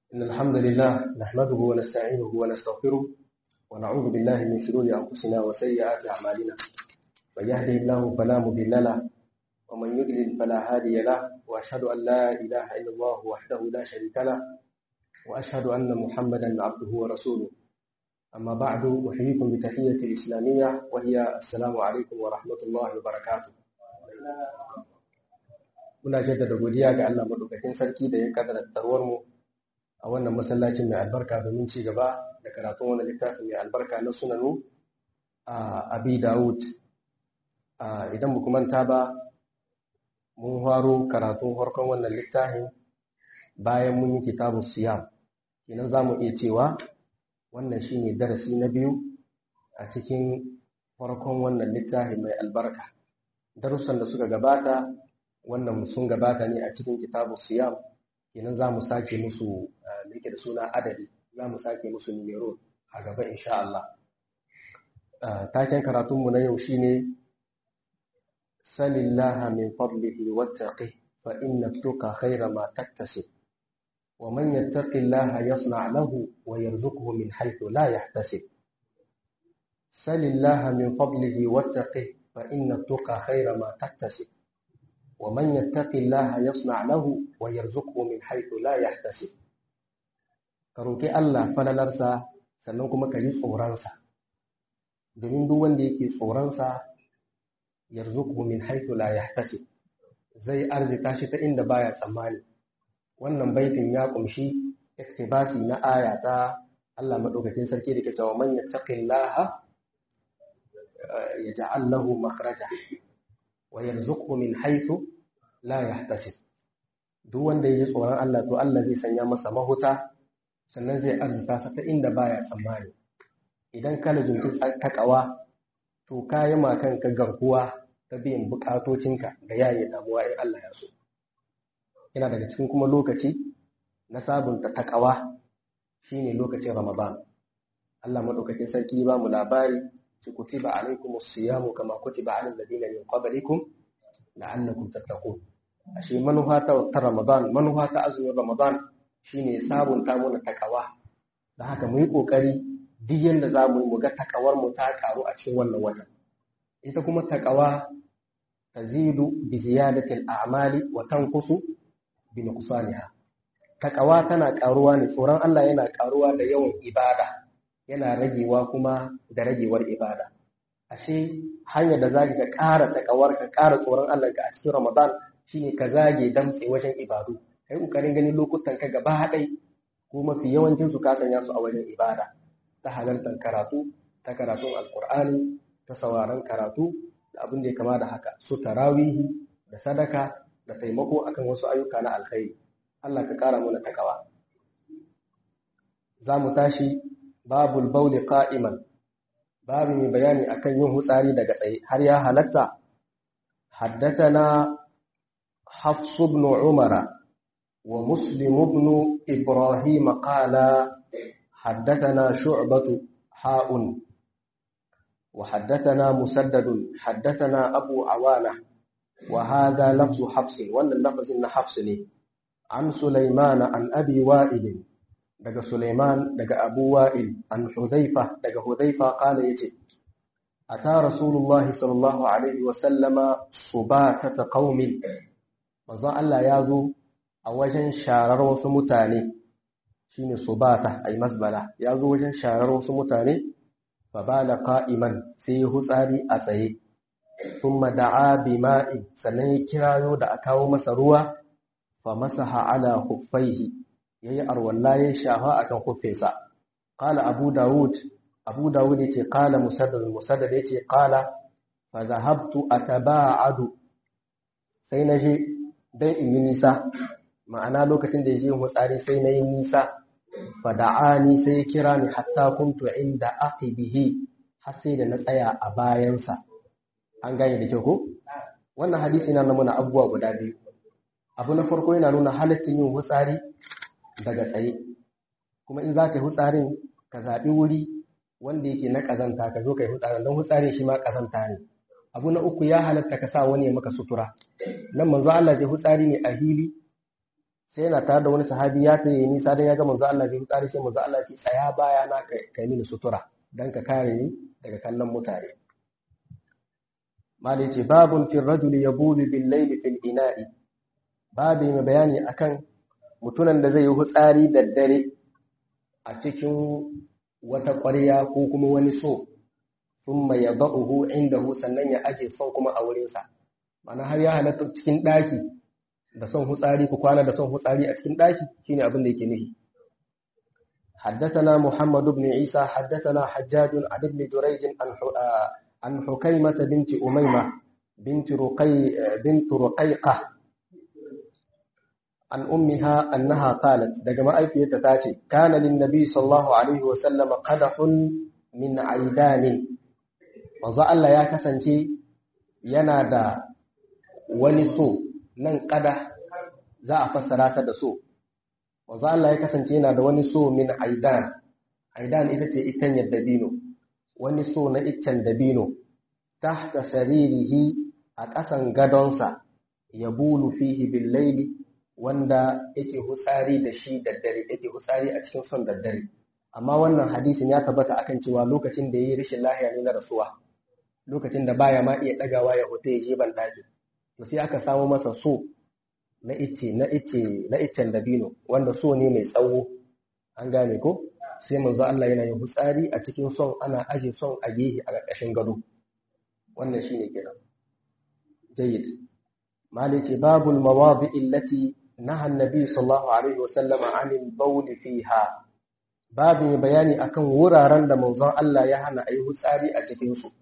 إن الحمد لله نحمده ونستعينه ونستغفره ونعوذ بالله من شرور أنفسنا وسيئات أعمالنا من يهده الله فلا مضل له ومن يضلل فلا هادي له وأشهد أن لا إله إلا الله وحده لا شريك له وأشهد أن محمدا عبده ورسوله أما بعد أحييكم بتحية الإسلامية وهي السلام عليكم ورحمة الله وبركاته muna jaddada godiya ga Allah madaukakin sarki da ya kaddara tarwar mu a wannan masallacin mai albarka domin ci gaba da karatun wannan littafin mai albarka na sunanu a Abi Dawud idan mu manta ba mun faro karatun farkon wannan littafin bayan mun yi kitabun siyam kenan za mu iya cewa wannan shine darasi na biyu a cikin farkon wannan littafin mai albarka darussan da suka gabata wannan sun gabata ne a cikin kitabu siyam kenan za mu sake musu da yake da suna adadi za mu sake musu numero a gaba insha Allah taken karatunmu na yau shine salillaha min fadlihi wattaqi fa inna tuqa khayra ma taktasib wa man yattaqillaha yasna' lahu wa yarzuqhu min haythu la yahtasib salillaha min fadlihi wattaqi fa inna tuqa khayra ma taktasib ومن يتق الله يصنع له ويرزقه من حيث لا يحتسب karoki Allah falalarsa sannan kuma ka yi tsoronsa domin duk wanda yake tsoronsa yarzuqhu min haythu la yahtasib zai arzika shi ta inda baya tsammani wannan baitin ya kumshi iktibasi na aya ta Allah madaukakin sarki da ke cewa man yattaqillaha yaj'al lahu makhraja wa yarzuqhu min haythu la yahtasib duk wanda yayi tsoron Allah to Allah zai sanya masa mahuta sannan zai arzuta sa ta inda baya tsammani idan ka lajunta takawa to kayi ma kanka garkuwa ta biyan bukatocinka da yayi damuwa in Allah ya so yana daga cikin kuma lokaci na sabunta takawa shine lokacin Ramadan Allah madaukakin sarki ba mu labari ci kutiba alaikumus siyamu kama kutiba alal ladina min qablikum la'allakum tattaqun ashe manufa ta ta Ramadan manufa ta azumin Ramadan shine sabunta mana takawa da haka mu yi kokari duk yanda za mu yi mu ga takawar mu ta karu a cikin wannan watan ita kuma takawa tazidu bi ziyadati al-a'mali wa tanqusu bi nuqsaniha takawa tana karuwa ne tsoron Allah yana karuwa da yawan ibada yana ragewa kuma da ragewar ibada ashe hanyar da za ka ƙara takawar ka ƙara tsoron Allah ka a cikin Ramadan shine ka zage damtse wajen ibadu kai kokarin ganin lokutan ka gaba haɗai ko mafi yawancin su ka sanya su a wajen ibada ta halartar karatu ta karatun alkur'ani ta sauraron karatu da abin da ya kama da haka su tarawihi da sadaka da taimako akan wasu ayyuka na alkhairi Allah ka ƙara mana takawa za mu tashi babul bauli qa'iman babu mai bayani akan yin hutsari daga tsaye har ya halatta haddathana hafs ibn umara wa muslim ibn ibrahim qala haddathana shu'batu ha'un wa haddathana musaddad haddathana abu awana wa hadha lafzu hafs wannan lafzin na hafs ne an sulaiman an abi wa'il daga Suleiman daga Abu Wa'il an Hudhaifa daga Hudhaifa kana yace ata Rasulullah sallallahu alaihi wa sallama subatata qaumin manzo Allah ya zo a wajen sharar wasu mutane shine subata ay masbala ya zo wajen sharar wasu mutane fa bala qa'iman sai hutsari a tsaye thumma da'a bima'i sannan ya kirayo da a kawo masa ruwa fa masaha ala khuffaihi ya yi arwalla ya shafa a kan kufinsa. Kala Abu Dawud, Abu Dawud ya ce, Kala Musaddad, Musaddad ya ce, Kala, fa zahabtu a taba'adu, sai na je don in yi nisa, ma'ana lokacin da ya je hutsari sai na yi nisa, fa da'ani sai ya kira ni hatta kuntu inda aqibihi har sai da na tsaya a bayansa. An gane da kyau ko? Wannan hadisi na nuna abubuwa guda biyu. Abu na farko yana nuna halittin yin hutsari daga tsaye kuma in za ka yi hutsarin ka zaɓi wuri wanda yake na ƙazanta ka zo ka yi hutsarin don hutsarin shi ma ƙazanta ne abu na uku ya halatta ka sa wani ya maka sutura nan manzo Allah ya hutsari ne a hili sai yana tare da wani sahabi ya tayi nisa dan ya ga manzo Allah bai tsari sai manzo Allah ya ce tsaya baya na kai mini sutura dan ka kare ni daga kallon mutane mali ce babun fi rajuli yabulu bil layli fil ina'i babu mai bayani akan mutunan da zai yi hutsari da dare a cikin wata ƙwarya ko kuma wani so sun mai ya ba'uhu inda sannan ya aje son kuma a wurinsa mana har ya halatta cikin ɗaki da son hutsari ku kwana da son hutsari a cikin ɗaki shine abin da yake nufi حدثنا محمد بن عيسى حدثنا حجاج عن ابن جريج عن حكيمة بنت أميمة بنت رقي بنت رقيقة عن أمها أنها قالت دقما أي في تتاتي كان للنبي صلى الله عليه وسلم قدح من عيدان manzo Allah ya kasance yana da wani so nan kada za a fassara ta da so manzo Allah ya kasance yana da wani so min aidan aidan ita ce itanyar dabino wani so na iccen dabino tahta saririhi a ƙasan gadonsa ya bulu fihi bil laili wanda yake hutsari da shi daddare yake hutsari a cikin son daddare amma wannan hadisin ya tabbata akan cewa lokacin da yayi rashin lahiya ne na rasuwa lokacin da baya ma iya dagawa ya hoto ya je ban daji to sai aka samu masa so na ice na ice na iccen dabino wanda so ne mai tsawo an gane ko sai manzo Allah yana yin hutsari a cikin son ana aje son a gehe a ƙarƙashin gado wannan shine kenan jayyid malice babul mawadi allati naha annabi sallallahu alaihi wasallam anil bawl fiha babu bayani akan wuraren da manzon Allah ya hana ayi hutsari a cikin su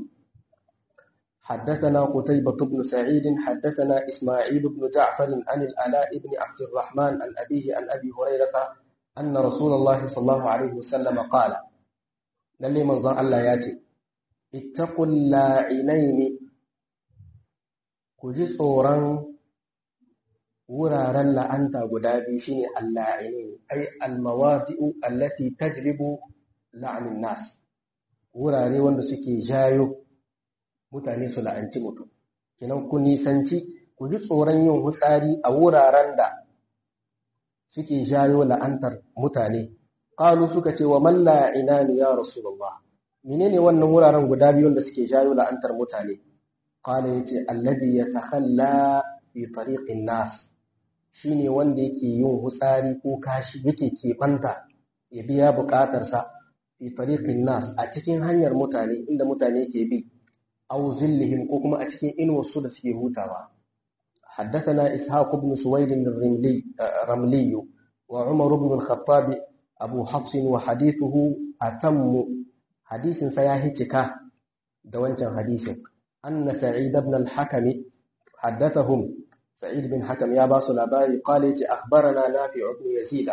حدثنا قتيبة بن سعيد حدثنا إسماعيل بن جعفر عن الألاء بن عبد الرحمن عن أبيه عن أبي هريرة أن رسول الله صلى الله عليه وسلم قال للي من ظن الله ياتي اتقوا اللاعنين كجي صورا wuraren la'anta guda biyu shine alla'inin ai almawadi'u allati tajlibu la'anin nas wurare wanda suke jayo mutane su la'anci mutum kinan ku nisanci ku ji tsoron yin hutsari a wuraren da suke jayo la'antar mutane qalu suka ce wa man la'ina ya rasulullah menene wannan wuraren guda biyu da suke jayo la'antar mutane qala yace alladhi yatakhalla fi tariqin nas shine wanda yake yin hutsari ko kashi yake keɓanta ya biya buƙatarsa fi tariqin nas a cikin hanyar mutane inda mutane ke bi aw zillihim ko kuma a cikin inuwarsu da suke hutawa حدثنا إسحاق بن سويد الرملي رملي وعمر بن الخطاب أبو حفص وحديثه أتم حديث سياهتك دوانشا حديث أن سعيد بن الحكم حدثهم سعيد بن حكم يا باس الأباري قال أخبرنا نافع بن يزيد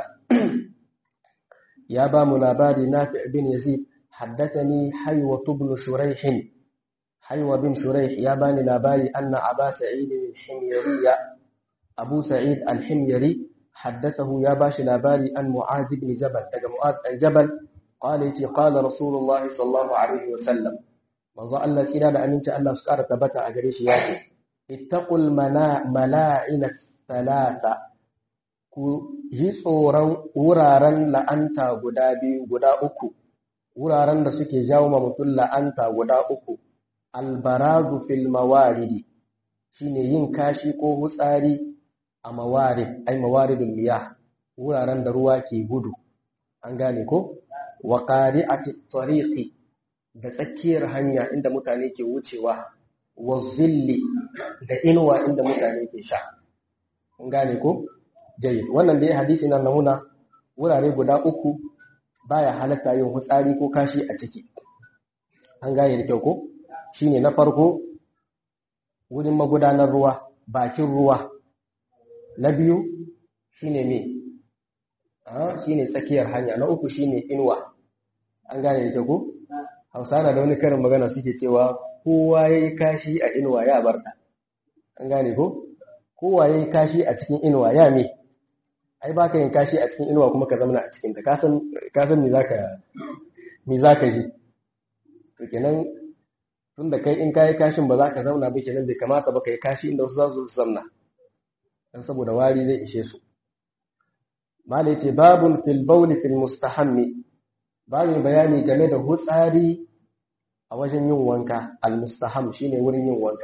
يا بام الأباري نافع بن يزيد حدثني حيوة بن شريح حيوة بن شريح يا بني الأباري أن أبا سعيد الحميري أبو سعيد الحميري حدثه يا باش الأباري أن معاذ بن جبل معاذ الجبل قال يتي قال رسول الله صلى الله عليه وسلم manzo Allah tsira da aminci Allah su ƙara tabbata a gare shi ya ce ittaqul mala'ina salasa ku yi tsoron wuraren la'anta guda biyu guda uku wuraren da suke jawo ma mutum la'anta guda uku albarazu fil mawaridi shine yin kashi ko hutsari a mawarid ai mawaridul miyah wuraren da ruwa ke gudu an gane ko wa qari'ati tariqi da tsakiyar hanya inda mutane ke wucewa wa zilli da inuwa inda mutane ke sha kun gane ko jayyid wannan da ya hadisi na namuna wurare guda uku baya halatta yin hutsari ko kashi a ciki an gane da kyau ko shine na farko wurin magudanar ruwa bakin ruwa na biyu shine me shine tsakiyar hanya na uku shine inuwa an gane da kyau ko hausa na da wani karin magana suke cewa kowa ya yi kashi a inuwa ya barta an gane ko kowa ya yi kashi a cikin inuwa ya me ai ba ka yin kashi a cikin inuwa kuma ka zama a cikin ta kasan me za ka ji to kenan tun da kai in ka yi kashin ba za ka zauna ba kenan bai kamata ba ka yi kashi inda wasu za su zamna don saboda wari zai ishe su malai ce babun fil bauli fil mustahammi babin bayani game da hutsari a wajen yin wanka al mustaham shine wurin yin wanka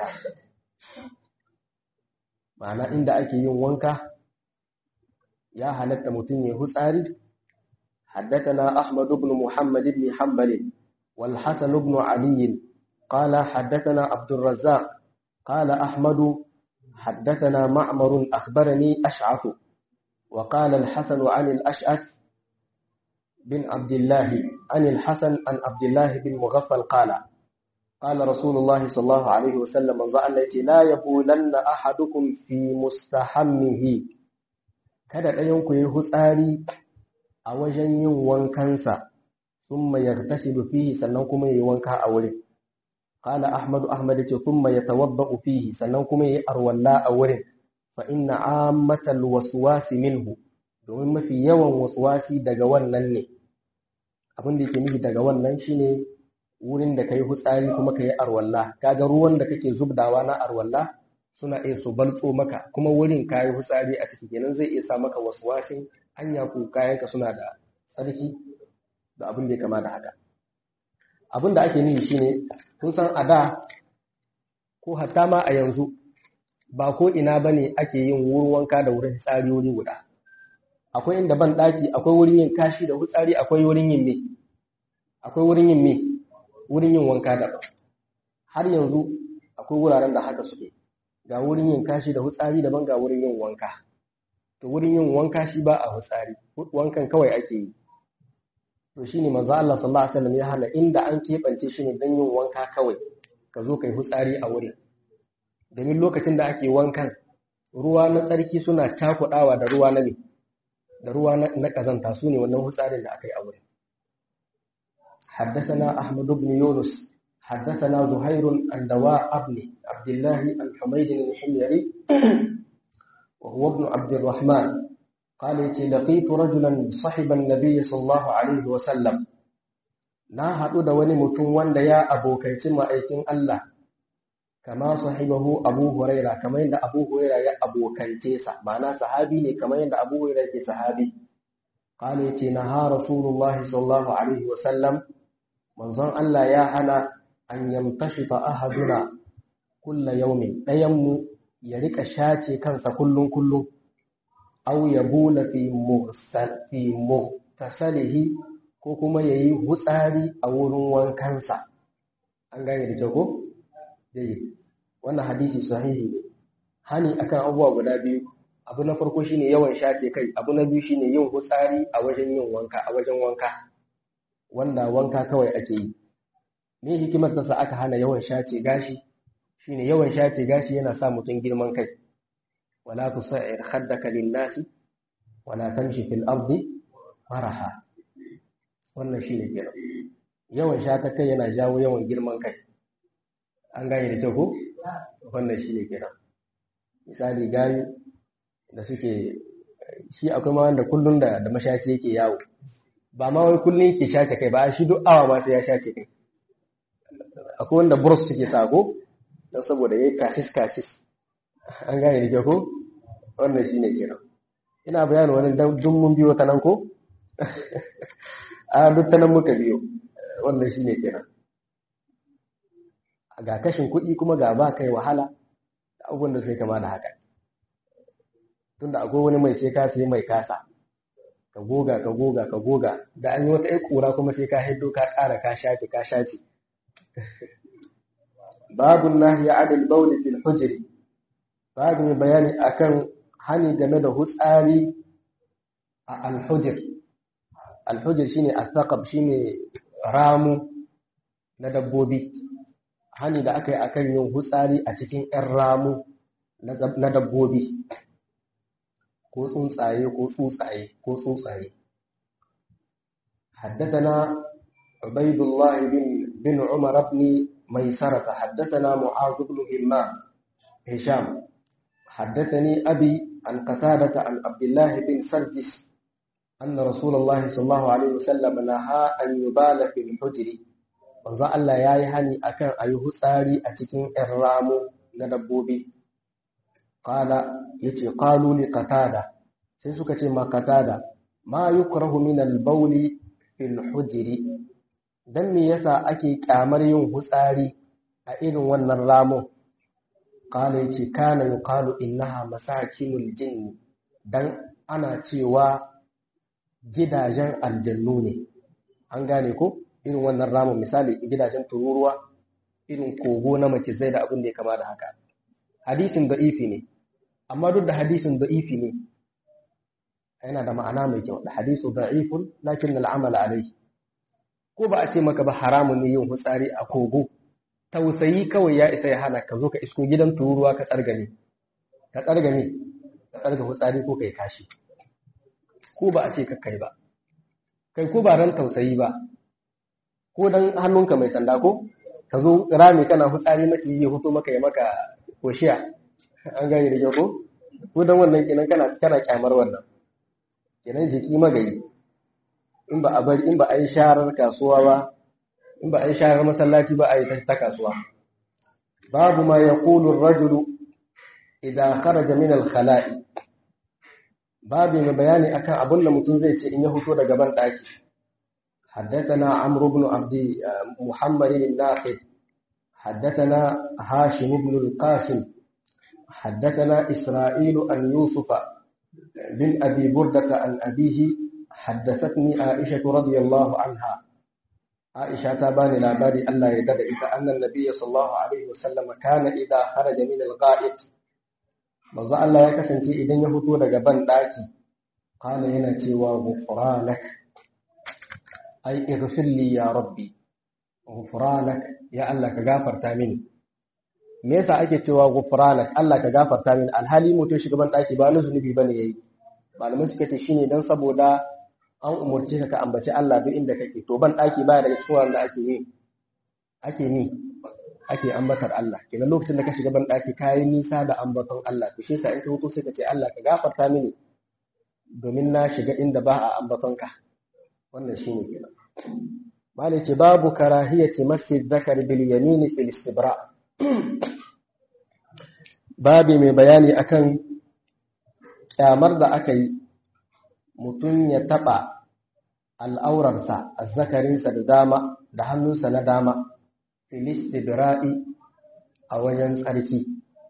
ma'ana inda ake yin wanka ya halatta mutum ya hutsari حدثنا أحمد بن محمد بن حنبل والحسن بن علي قال حدثنا عبد الرزاق قال أحمد حدثنا معمر أخبرني أشعث وقال الحسن عن الأشعث بن عبد الله عن الحسن عن عبد الله بن مغفل قال قال رسول الله صلى الله عليه وسلم التي لا يبولن أحدكم في مستحمه kada ɗayanku ya yi hutsari a wajen yin wankansa sun mai yartasilu fihi sannan kuma ya yi wanka a wurin Kala Ahmadu Ahmad ce kuma ya tawabba'u fihi sannan kuma ya yi arwalla a wurin fa inna ammatal waswasi minhu domin mafi yawan waswasi daga wannan ne abin da yake nufi daga wannan shine wurin da kai hutsari kuma kai arwalla kaga ruwan da kake zubdawa na arwalla suna iya su baltso maka kuma wurin kayi hutsari a ciki kenan zai iya sa maka waswasin hanya ko kayanka suna da tsarki da abin da ya kama da haka abin da ake nufi shine kun san a da ko hatta ma a yanzu ba ko ina bane ake yin wurin wanka da wurin tsari wuri guda akwai inda ban daki akwai wurin yin kashi da hutsari akwai wurin yin me akwai wurin yin me wurin yin wanka da har yanzu akwai wuraren da haka suke ga wurin yin kashi da hutsari daban ga wurin yin wanka to wurin yin wanka shi ba a hutsari wankan kawai ake yi to shine manzo Allah sallallahu alaihi wasallam ya hana inda an kebance shi ne dan yin wanka kawai ka zo kai hutsari a wurin domin lokacin da ake wankan ruwa na tsarki suna cakudawa da ruwa na da ruwa na kazanta su ne wannan hutsarin da aka yi a wurin حدثنا أحمد بن يونس حدثنا زهير عن دواء ابن عبد الله عن حميد الحميري وهو ابن عبد الرحمن قال لقيت رجلا صحب النبي صلى الله عليه وسلم na haɗu da wani mutum wanda ya abokaici ma'aikin Allah kama sahibahu Abu Huraira kamar yadda Abu Huraira ya abokance sa ma'ana sahabi ne kamar yadda Abu Huraira ke sahabi qala yace na ha rasulullahi sallallahu alaihi wa sallam manzon Allah ya hana an yamtashifa ahaduna kulla yaumin ɗayan mu ya rika shace kansa kullun kullun aw yabula fi muhsal fi muhtasalihi ko kuma yayi hutsari a wurin wankansa an gane da kyau ko dai wannan hadisi sahihi ne hani akan abubuwa guda biyu abu na farko shine yawan shace kai abu na biyu shine yin hutsari a wajen yin wanka a wajen wanka wanda wanka kawai ake yi me hikimar ta sa aka hana yawan shace gashi shine yawan shace gashi yana sa mutum girman kai wala tusa'ir khaddaka lin-nasi wala tamshi fil ardi maraha wannan shine kenan yawan shata kai yana jawo yawan girman kai an gane da kyau ko wannan shine kenan misali gani da suke shi akwai ma wanda kullun da da mashaci yake yawo ba ma wai kullun yake shace kai ba shi duk awa ma sai ya shace kai akwai wanda burus suke sako don saboda yayi kasis kasis an gane da kyau ko wannan shine kenan ina bayanin wani dun mun biyo ta nan ko a duk ta nan muka biyo wannan shine kenan ga kashin kuɗi kuma ga ba kai wahala da abubuwan da sai kama da haka tunda akwai wani mai sai ka sai mai kasa ka goga ka goga ka goga da an yi wata ƴar ƙura kuma sai ka hiddo ka ƙara ka shace ka shace babu nahyi adil bauli fil hujri babu mai bayani akan hani game da hutsari a alhujir alhujir shine asaqab shine ramu na dabbobi hani da aka yi akan yin hutsari a cikin ƴan ramu na dabbobi ko tsuntsaye ko tsuntsaye ko tsuntsaye حدثنا عبيد الله بن بن عمر بن ميسرة حدثنا معاذ بن همام هشام حدثني أبي عن قتادة عن عبد الله بن سرجس أن رسول الله صلى الله عليه وسلم نهى أن يبال في الحجر manzo Allah ya yi hani akan a yi hutsari a cikin ‘yan ramu na dabbobi. Kala ya ce, Kalu ne katada, sai suka ce makatada ma yukrahu min al-bawli fil hujri dan me yasa ake kyamar yin hutsari a irin wannan ramun qala yace kana yuqalu innaha masakinul jinn dan ana cewa gidajen aljannu ne an gane ko irin wannan ramun misali gidajen tururuwa irin kogo na mace zai da abin da ya kama da haka hadisin da'ifi ne amma duk da hadisin da'ifi ne yana da ma'ana mai kyau da hadisu da'ifun lakin al'amal alai ko ba a ce maka ba haramun ne yin hutsari a kogo tausayi kawai ya isa ya hana ka zo ka isko gidan tururuwa ka tsargane ka tsargane ka tsarga hutsari ko kai kashi ko ba a ce ka kai ba kai ko ba ran tausayi ba ko dan hannunka mai sanda ko ka zo rami kana hutsari maciji ya huto maka ya maka koshiya an gane da ko ko dan wannan kenan kana kana kyamar wannan kenan jiki magayi in ba a bari in ba a yi sharar kasuwa ba in ba a yi sharar masallaci ba a yi ta kasuwa babu ma yaqulu ar-rajulu idza kharaja min al-khala'i babu mai bayani akan abin da mutum zai ce in ya fito daga ban daki حدثنا عمرو بن عبد محمد الناقد حدثنا هاشم بن القاسم حدثنا إسرائيل أن يوسف بن أبي بردة عن أبيه حدثتني عائشة رضي الله عنها عائشة تابان لاباري ألا يدرئك أن النبي صلى الله عليه وسلم كان إذا خرج من الغائط manzo Allah ya kasance idan ya fito daga ban daki kana yana cewa ghufranak ai ighfir li ya rabbi ghufranak ya Allah ka gafarta mini me yasa ake cewa ghufranak Allah ka gafarta mini alhali mutum shiga ban daki ba na zunubi bane yayi malamai suka ce shine dan saboda an umurce ka ka ambaci Allah duk inda kake to ban daki baya daga cikin wanda ake yi ake ni ake ambatar Allah kenan lokacin da ka shiga ban daki kayi nisa da ambaton Allah to shi yasa in ka hutu sai ka ce Allah ka gafarta mini domin na shiga inda ba a ambaton ka wannan shine kenan malai ce babu karahiyati masjid zakar bil yamin fil istibra babi mai bayani akan kyamar da aka yi mutum ya taba al'aurarsa azzakarinsa da dama da hannunsa na dama filistibra'i a wajen tsarki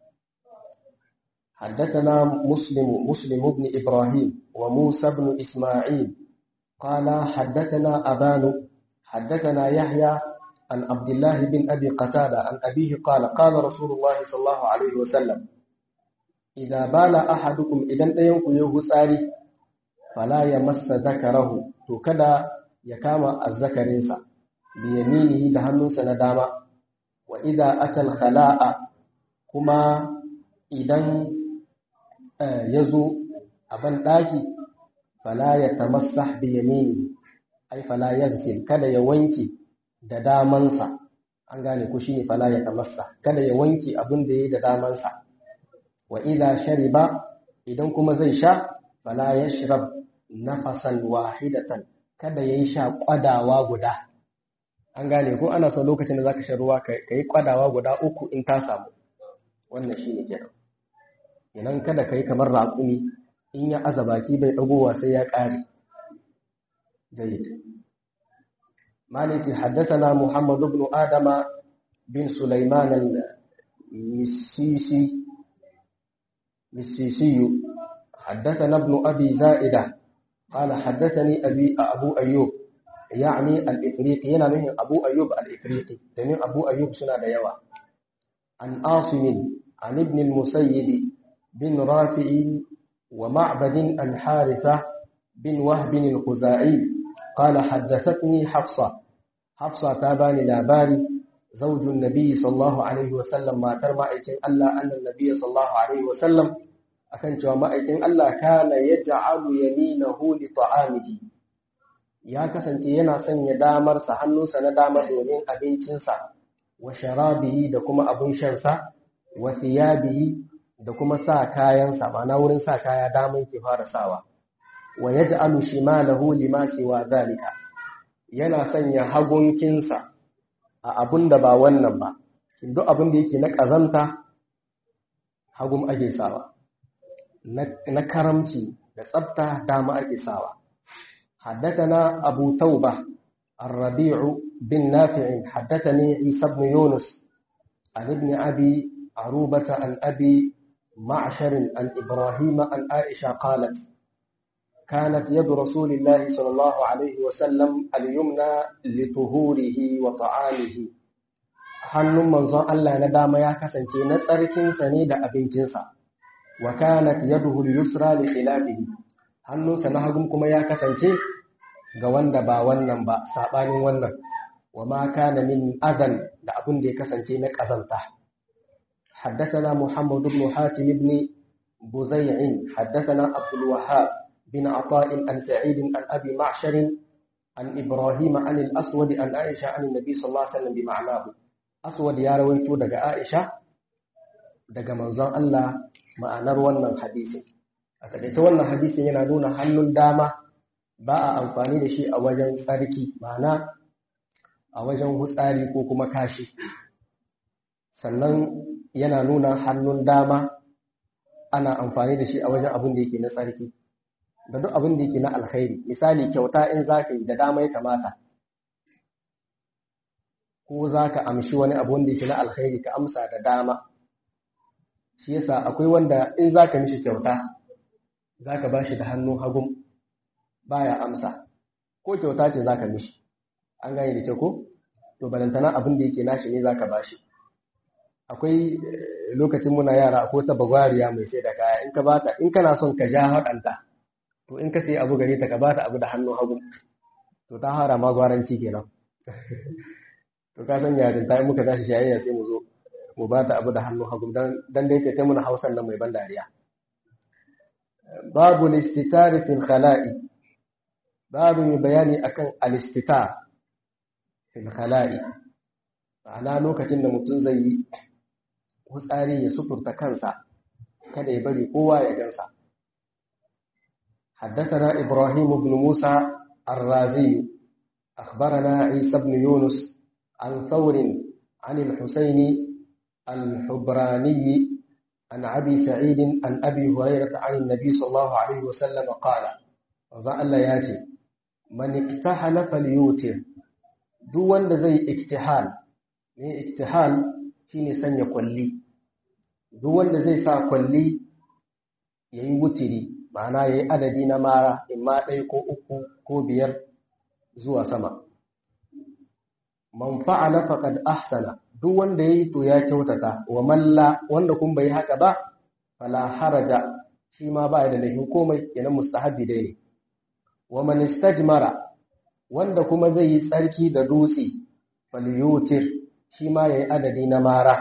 حدثنا مسلم مسلم بن إبراهيم وموسى بن إسماعيل قال حدثنا أبان حدثنا يحيى عن عبد الله بن أبي قتادة عن أبيه قال قال رسول الله صلى الله عليه وسلم إذا بال أحدكم إذا ينكو يهساري فلا يمس ذكره تكدا يكام الذكرينسا بيمينه دهنوس نداما وإذا أتى الخلاء كما إذا يزو أبن داكي فلا يتمسح بيمينه أي فلا يغسل كدا يوانكي da damansa an gane ku shine fala ya tamassa kada ya wanke abin da yayi da damansa wa idza shariba idan kuma zai sha fala yashrab nafasan wahidatan kada yayi sha kwadawa guda an gane ko ana so lokacin da zaka sha ruwa kai kwadawa guda uku in ta samu wannan shine kenan kenan kada kai kamar raƙumi in ya aza baki bai dagowa sai ya ƙare jayyid مالك حدثنا محمد بن آدم بن سليمان المسيسي مسيسي حدثنا ابن أبي زائدة قال حدثني أبي أبو أيوب يعني الإفريقي هنا من أبو أيوب الإفريقي لأن أبو أيوب سنة ديوة عن عاصم عن ابن المسيب بن رافع ومعبد عن حارثة بن وهب الخزاعي قال حدثتني حفصة حفصة تاباني لاباري زوج النبي صلى الله عليه وسلم ما ترمى إيكين ألا أن النبي صلى الله عليه وسلم أكن جماعة إيكين ألا كان يجعل يمينه لطعامه ya kasance yana sanya damarsa hannunsa na dama domin abincinsa wa sharabihi da kuma abin shansa wa thiyabihi da kuma sa kayansa ma'ana wurin sa kaya daman ke fara sawa wa yaj'alu shimalahu lima siwa zalika yana sanya hagunkinsa a abun da ba wannan ba duk abin da yake na kazanta hagum ake sawa na karamci da tsafta dama ake sawa حدثنا أبو توبة الربيع بن نافع حدثني عيسى بن يونس عن ابن أبي عروبة عن أبي معشر عن إبراهيم عن عائشة قالت كانت يد رسول الله صلى الله عليه وسلم اليمنى لطهوره وطعامه hannun manzon Allah na dama ya kasance na tsarkinsa ne da abincinsa wa kanat yaduhu al-yusra li khilafihi hannunsa na hagun kuma ya kasance ga wanda ba wannan ba sabanin wannan wa ma kana min adan da abin da ya kasance na kazanta حدثنا محمد بن حاتم بن بزيع حدثنا عبد الوهاب بن عطاء عن سعيد عن ابي معشر عن ابراهيم عن الاسود عن عائشه عن النبي صلى الله عليه وسلم بمعناه اسود يا رويته daga عائشه daga manzon Allah ma'anar wannan hadisin a takaice wannan hadisin yana nuna hannun dama ba a amfani da shi a wajen tsarki ma'ana a wajen hutsari ko kuma kashi sannan yana nuna hannun dama ana amfani da shi a wajen abin da yake na tsarki da duk abin da yake na alkhairi misali kyauta in za ka yi da dama ya kamata ko za ka amshi wani abu wanda yake na alkhairi ka amsa da dama shi yasa akwai wanda in za ka mishi kyauta za ka ba shi da hannun hagun baya amsa ko kyauta ce za ka mishi an gane da kyau ko to balantana abin da yake nashi ne za ka ba shi akwai lokacin muna yara akwai ta bagwariya mai sai da kaya in ka bata in kana son ka ja haɗanta to in ka sai abu gare ta ka bata abu da hannun hagu to ta hara ma gwaranci kenan to ka san yarin ta muka tashi shayayya sai mu zo mu bata abu da hannun hagu dan dai ta muna hausan nan mai ban dariya babu listitari fil khala'i babu mai bayani akan alistitar fil khala'i ma'ana lokacin da mutum zai yi hutsari ya suturta kansa kada ya bari kowa ya gansa حدثنا إبراهيم بن موسى الرازي أخبرنا عيسى بن يونس عن ثور عن الحسين الحبراني عن أبي سعيد عن أبي هريرة عن النبي صلى الله عليه وسلم قال وزعل ياتي من اكتحل فليوتر دون زي اكتحال ne iktihal shine sanya kwalli duk wanda zai sa kwalli yayi wutiri ma'ana yayi adadi na mara imma ɗaya ko uku ko biyar zuwa sama man fa'ala faqad ahsana duk wanda yayi to ya kyautata wa malla wanda kun bai haka ba fala haraja shi ma ba da laifin komai kenan mustahabbi dai ne wa man istajmara wanda kuma zai yi tsarki da dutse falyutir shi ma ya yi adadi na mara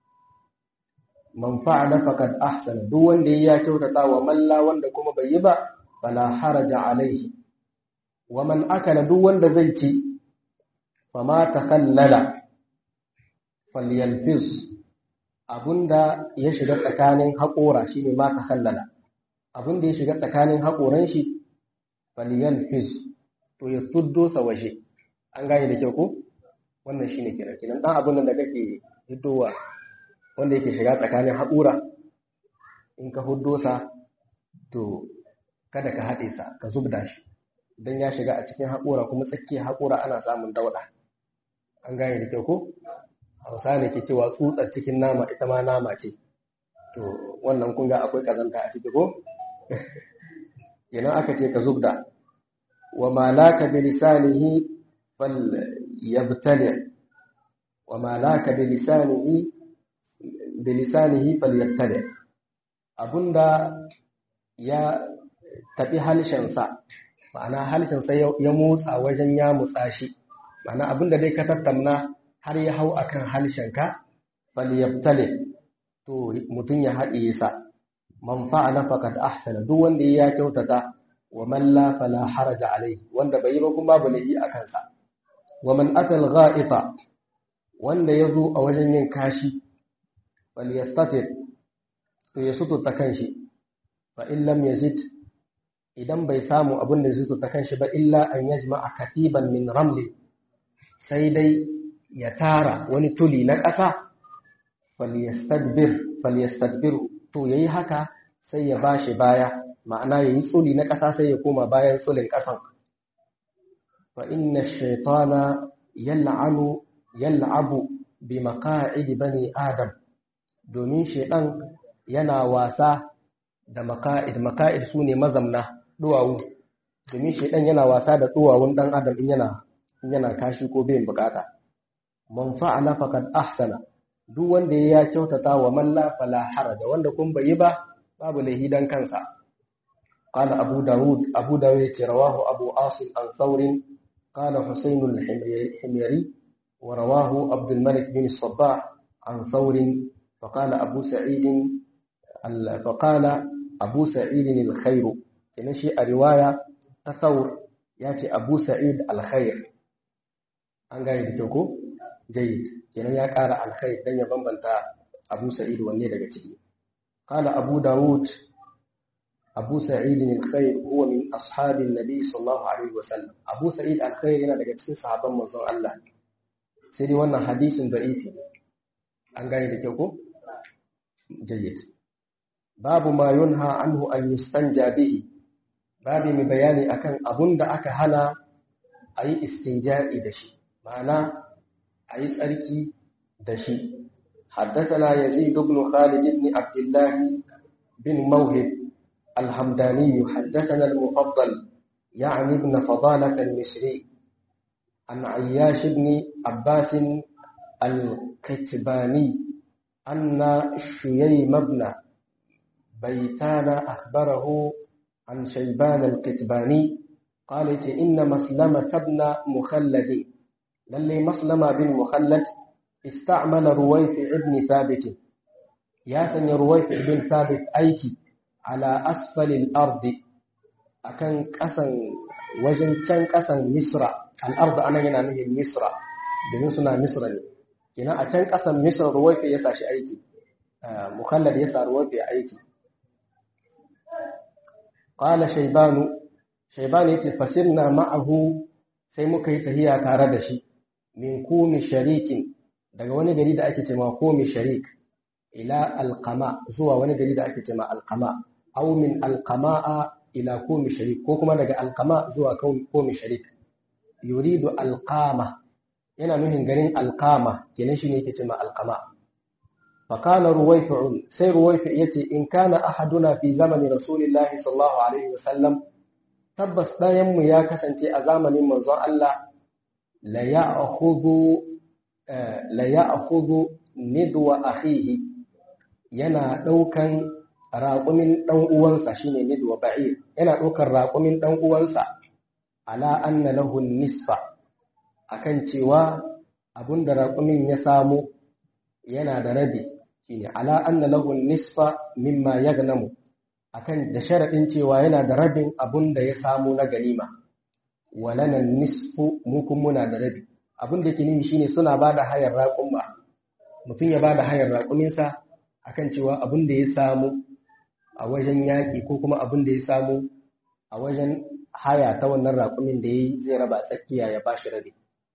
man fa'ala faqad ahsana duk wanda ya kyautata wa malla wanda kuma bai yi ba fala haraja alaihi wa man akala duk wanda zai ci fama takallala falyalfiz abunda ya shiga tsakanin haƙora shine ma takallala abunda ya shiga tsakanin haƙoran shi falyalfiz to ya tuddo sa waje an gane da kyau ko wannan shine kenan kenan dan abun da kake hiddowa wanda yake shiga tsakanin haƙura in ka huddo sa to kada ka haɗe sa ka zubda shi dan ya shiga a cikin haƙura kuma tsakiyar haƙura ana samun dauɗa an gane da kyau ko hausa ne ke cewa tsutsar cikin nama ita ma nama ce to wannan kun ga akwai kazanta a ciki ko kenan aka ce ka zubda wa malaka bi lisanihi fal yabtali wa malaka bi lisanihi bi lisanihi fal yabtali abunda ya tafi halshensa ma'ana halshensa ya motsa wajen ya motsa shi ma'ana abinda dai ka tattauna har ya hau akan halshenka falyabtali to mutum ya haɗiye sa man fa'ala faqad ahsana duk wanda ya kyautata wa man la fala haraja alayhi wanda bai yi ba kuma babu laifi akan sa wa man atal ghaifa wanda yazo a wajen yin kashi falyastatir to ya suturta kanshi fa in lam yazid idan bai samu abin da zai suturta kanshi ba illa an yajma'a katiban min ramli sai dai ya tara wani tuli na ƙasa falyastadbir falyastadbir to yayi haka sai ya bashi baya ma'ana yayi tsuli na ƙasa sai ya koma bayan tsulin ƙasan fa inna ash-shaytana yal'anu yal'abu bi maqa'id bani adam domin shaytan yana wasa da maka'id maka'id sune mazamna duwawu domin shaytan yana wasa da duwawun dan adam in yana in yana kashi ko bai bukata man fa'ala faqad ahsana duk wanda ya kyautata wa man la fala haraja wanda kun bai ba babu lahi dan kansa qala abu daud abu daud ya rawahu abu asim an thawr qala husayn al-himyari wa rawahu abd al-malik bin as-sabbah an thawr فقال أبو سعيد فقال أبو سعيد الخير كنشي الرواية تصور ياتي أبو سعيد الخير an gane da kyau ko jayyid kenan ya ƙara alkhair dan ya bambanta Abu Sa'id wanne daga ciki qala Abu Dawud Abu Sa'id al-Khair huwa min ashabin Nabi sallallahu alaihi wasallam Abu Sa'id al-Khair yana daga cikin sahabban manzon Allah sai dai wannan hadisin da'ifi an gane da kyau ko jayyid babu ma yunha anhu an yustanja bihi babu mai bayani akan abun da aka hana a yi istinja'i da shi ma'ana a yi tsarki da shi حدثنا يزيد بن خالد بن عبد الله بن موهب الحمداني حدثنا المفضل يعني ابن فضالة المصري عن عياش بن عباس الكتباني أن شييم بن بيتان أخبره عن شيبان الكتباني قالت إن مسلمة بن مخلد للي مسلمة بن مخلد استعمل رويفع بن ثابت يا سن رويفع بن ثابت أيكي على أسفل الأرض أكن قسن وجن كان قسن مصر الأرض أنا هنا نهي مصر domin suna misra ne kenan a can ƙasan misra ruwaife ya sa shi aiki mukhallad ya sa ruwaife aiki qala shaybanu shaybanu yace fasirna ma'ahu sai muka yi tahiya tare da shi min kumi sharikin daga wani gari da ake cewa kumi sharik ila alqama zuwa wani gari da ake cewa alqama aw min alqama'a ila kumi sharik ko kuma daga alqama zuwa kumi sharik yuridu alqama yana nufin garin alqama kenan shine yake cewa alqama فقال رويفع سي رويفع يتي إن كان أحدنا في زمن رسول الله صلى الله عليه وسلم تبس دايم يا كسنتي أزامن من زوء الله لا يأخذ لا يأخذ ندو أخيه yana ɗaukan raƙumin ɗan uwansa shine nidwa ba'ir yana ɗaukan raƙumin ɗan uwansa ala anna lahu nisfa akan cewa abunda raƙumin ya samu yana da rabi shine ala anna lahu nisfa mimma yagnamu akan da sharadin cewa yana da rabin abun da ya samu na ganima walana nisfu mu kun muna da rabi abun da yake nimi shine suna bada hayar raƙumma mutum ya bada hayar raƙuminsa akan cewa abun da ya samu a wajen yaƙi ko kuma abun da ya samu a wajen haya ta wannan raƙumin da ya yi zai raba tsakiya ya bashi rabi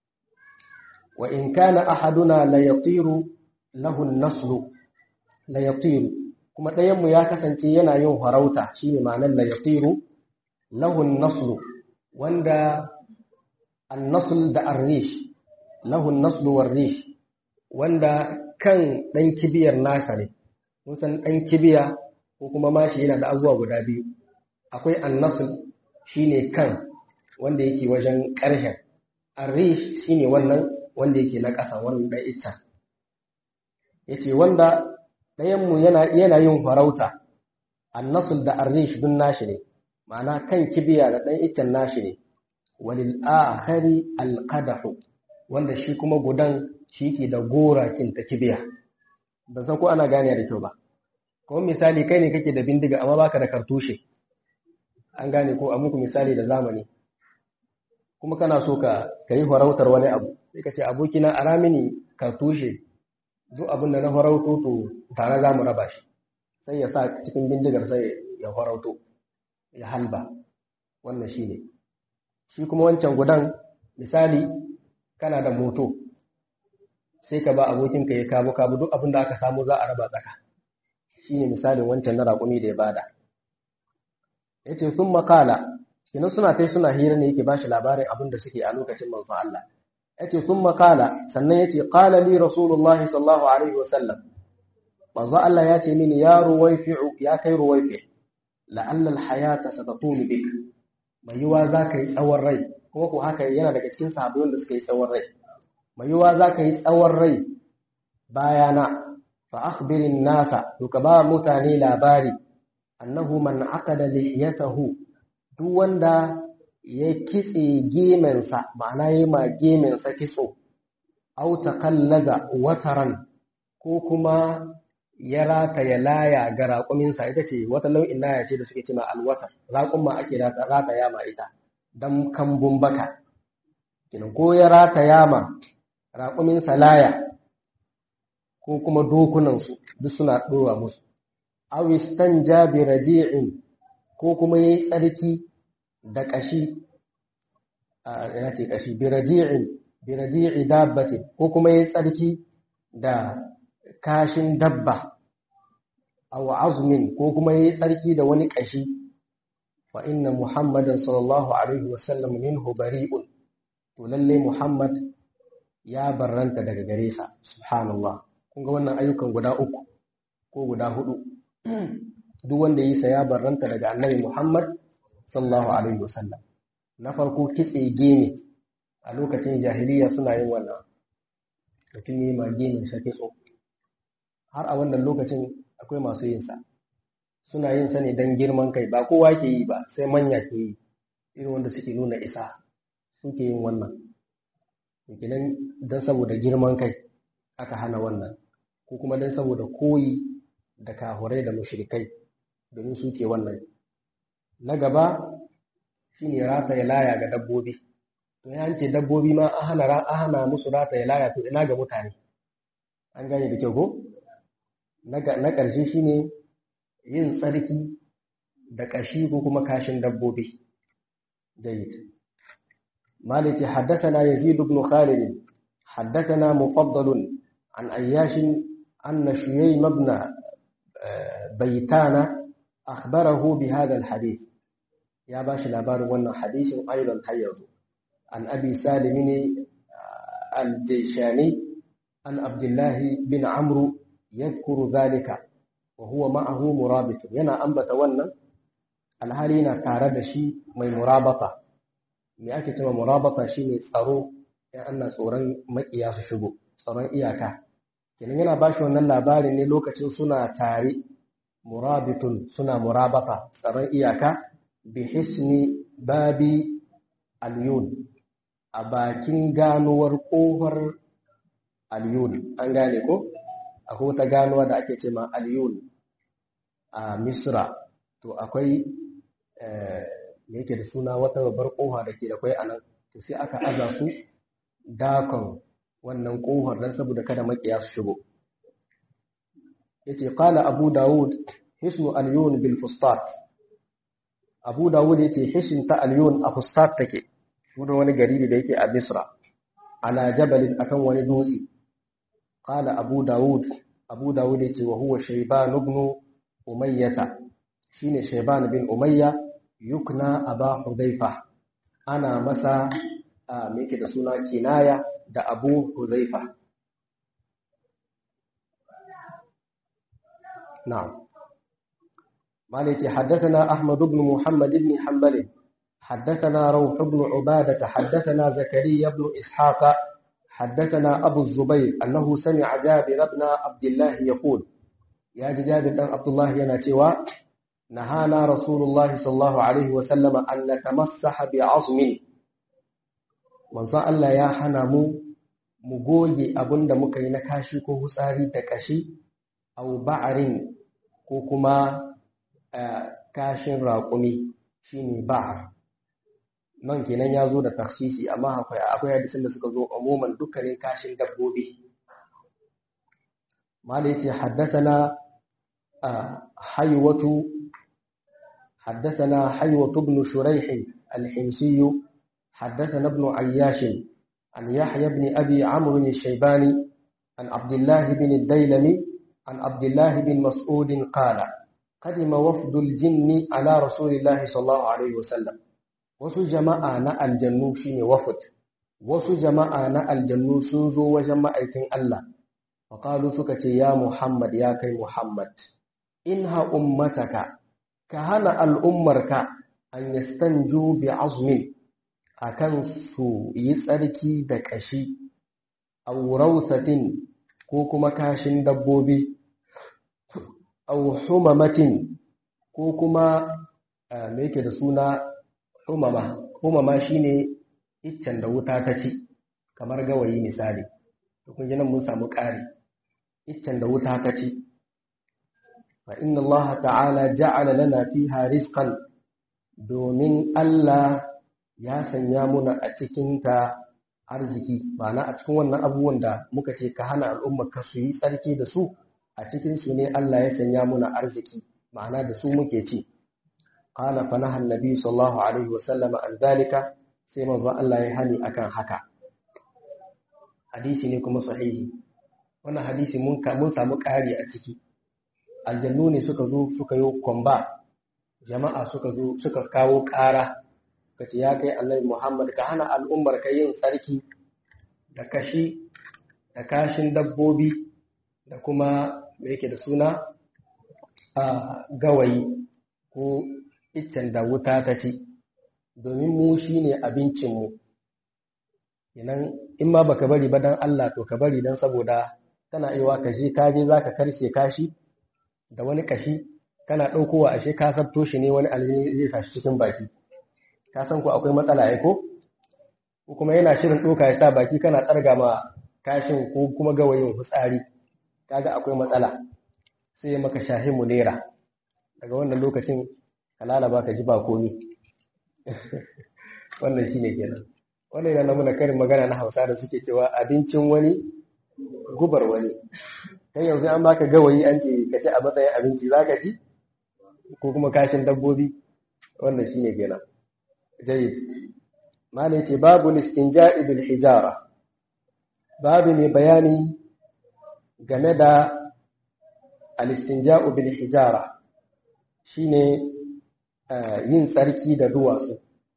wa in kana ahaduna la yatiru lahu naslu la yatiru kuma ɗayan mu ya kasance yana yin farauta shine ma'anar la yatiru lahu naslu wanda an-nasl da ar-rish lahu naslu war-rish wanda kan ɗan kibiyar nasa ne mun san ɗan kibiya ko kuma mashi yana da azuwa guda biyu akwai an-nasl shine kan wanda yake wajen ƙarshen ar-rish shine wannan wanda yake na ƙasa wannan ɗan ita ya ce wanda ɗayanmu yana yin farauta annasul da arrish dun nashi ne ma'ana kan kibiya da ɗan iccen nashi ne walil akhari alqadahu wanda shi kuma gudan shi ke da gorakin ta kibiya ban san ko ana gane da kyau ba kuma misali kai ne kake da bindiga amma baka da kartushe an gane ko a muku misali da zamani kuma kana so ka yi farautar wani abu sai ka ce abokina a ramini kartushe duk abin da na farauto to tare za mu raba shi sai ya sa cikin bindigar sai ya farauto ya halba wannan shi ne shi kuma wancan gudan misali kana da moto sai ka ba abokinka ya kamo kamo duk abin da aka samu za a raba tsaka shi ne misalin wancan na raƙumi da ya bada yace sun makala kina suna kai suna hira ne yake bashi labarin abin da suke a lokacin manzon Allah yace sun makala sannan yace qala li rasulullah sallallahu alaihi wasallam manzon Allah ya ce mini ya ruwaifi'u ya kai ruwaifi la'alla al-hayata satatulu bik mai yiwa za ka yi tsawon rai kuma ko haka yana daga cikin sahabbai da suka yi tsawon rai mai yiwa za ka yi tsawon rai bayana fa akhbirin nasa to ka ba mutane labari annahu man aqada lihiyatahu duk wanda ya kitse gemensa ma'ana yayi ma gemensa kitso aw taqallaza wataran ko kuma ya rata ya laya ga raƙuminsa ita ce wata nau'in laya ce da suke cewa alwatar raƙun ma ake rata yama ita dan kambun baka kinan ko ya rata yama raƙuminsa laya ko kuma dokunansu duk suna ɗora musu awistan jabi raji'in ko kuma ya yi tsarki da ƙashi ya ce ƙashi biraji'in biraji'i dabbatin ko kuma ya yi tsarki da kashin dabba aw azmin ko kuma ya yi tsarki da wani ƙashi fa inna muhammadan sallallahu alaihi wasallam minhu bari'un to lalle muhammad ya barranta daga gare sa subhanallah kun ga wannan ayyukan guda uku ko guda hudu duk wanda yi sa ya barranta daga annabi Muhammad sallallahu alaihi wasallam na farko kitse gene a lokacin jahiliya suna yin wannan mutum yi ma gene sa kitso har a wannan lokacin akwai masu yin sa suna yin sa ne dan girman kai ba kowa ke yi ba sai manya ke yi irin wanda suke nuna isa suke yin wannan kenan dan saboda girman kai aka hana wannan ko kuma dan saboda koyi da kahurai da mushrikai domin su ke wannan na gaba shine rata ya laya ga dabbobi to ya ce dabbobi ma an hana an hana musu rata ya laya to ina ga mutane an gane da kyau ko na ƙarshe shine yin tsarki da ƙashi ko kuma kashin dabbobi jayyid مالك حدثنا يزيد بن خالد حدثنا مفضل عن أياش أن شييم بن بيتان أخبره بهذا الحديث يا باش الأبار وانا حديث أيضا حيض عن أبي سالم الجيشاني عن عبد الله بن عمرو يذكر ذلك وهو معه مرابط ينا أنبت وانا الهالينا تارد شي من مرابطة me ake cewa murabata shine tsaro ya ana tsoron makiya su shigo tsaron iyaka kenan yana ba shi wannan labarin ne lokacin suna tare murabitun suna murabata tsaron iyaka bi hisni babi alyun a bakin ganuwar kofar alyun an gane ko akwai wata ganuwa da ake ce ma alyun a misra to akwai da yake da suna wata babbar kofa da ke da kwai a nan to sai aka aza su dakon wannan kofar don saboda kada makiya su shigo yace qala abu daud hisnu al-yun bil fustat abu daud yace hisn ta al-yun a fustat take sunan wani gari da yake a misra ala jabalin akan wani dutse qala abu daud abu daud yace wa huwa shayban ibn umayyah shine shayban bin umayya yukna aba hudhaifa ana masa me yake da suna kinaya da abu hudhaifa نعم مالك حدثنا أحمد بن محمد بن حنبل حدثنا روح بن عبادة حدثنا زكريا بن إسحاق حدثنا أبو الزبير أنه سمع جابر بن عبد الله يقول يا جابر بن عبد الله يناتوا نهانا رسول الله صلى الله عليه وسلم أن نتمسح بعظم من الله يا حنمو مغوي أبن دمك ينكاشي كو هساري تكاشي au ba'arin ko kuma kashin raƙumi shine ba'ar nan kenan ya zo da taksisi amma akwai akwai hadisin da suka zo umuman dukkanin kashin dabbobi mala yace haddathana haywatu haddathana haywatu ibn shuraih al-himsi حدثنا ابن عياش عن يحيى بن أبي عمرو الشيباني عن عبد الله بن الديلمي عن عبد الله بن مسعود قال qadima wafdul jinni ala rasulillahi sallallahu alaihi wasallam wasu jama'a na aljannu shine wafd wasu jama'a na aljannu sun zo wajen ma'aikin Allah faqalu suka ce ya Muhammad ya kai Muhammad inha ummataka ka hana al'ummarka an yastanju bi azmin akan su yi tsarki da kashi aw rawsatin ko kuma kashin dabbobi aw humamatin ko kuma me yake da suna humama humama shine iccen da wuta ta ci kamar gawayi misali to kun ji nan mun samu ƙari iccen da wuta ta ci fa inna Allah ta'ala ja'ala lana fiha rizqan domin Allah ya sanya muna a cikin ta arziki ma'ana a cikin wannan abubuwan da muka ce ka hana al'umma ka su yi tsarki da su a cikin su ne Allah ya sanya muna arziki ma'ana da su muke ci qala fa nahan nabi sallallahu alaihi wa sallama an zalika sai manzo Allah ya hani akan haka hadisi ne kuma sahihi wannan hadisi mun mun samu ƙari a ciki aljannu ne suka zo suka yi kwamba jama'a suka zo suka kawo ƙara ka ce ya kai annabi Muhammad ka hana al'ummar ka yin tsarki da kashi da kashin dabbobi da kuma me yake da suna a gawayi ko iccen da wuta ta ci domin mu shi ne abincinmu idan in ma baka bari ba dan Allah to ka bari dan saboda tana iya ka je ka je zaka karshe kashi da wani kashi kana ɗaukowa ashe ka sabto shi ne wani aljini zai sa shi cikin baki ka san ko akwai matsala ai ko ko kuma yana shirin ɗoka ya sa baki kana tsarga ma kashin ko kuma gawayin fitsari kaga akwai matsala sai maka shahimu nera daga wannan lokacin ka lalaba ka ji ba komi wannan shine kenan wannan yana muna karin magana na Hausa da suke cewa abincin wani gubar wani kai yanzu an baka gawayi an ce ka ci a matsayin abinci zaka ci ko kuma kashin dabbobi wannan shine kenan jayyid mala yace babu istinja'i bil hijara babu mai bayani game da al-istinja'u bil hijara shine yin tsarki da duwatsu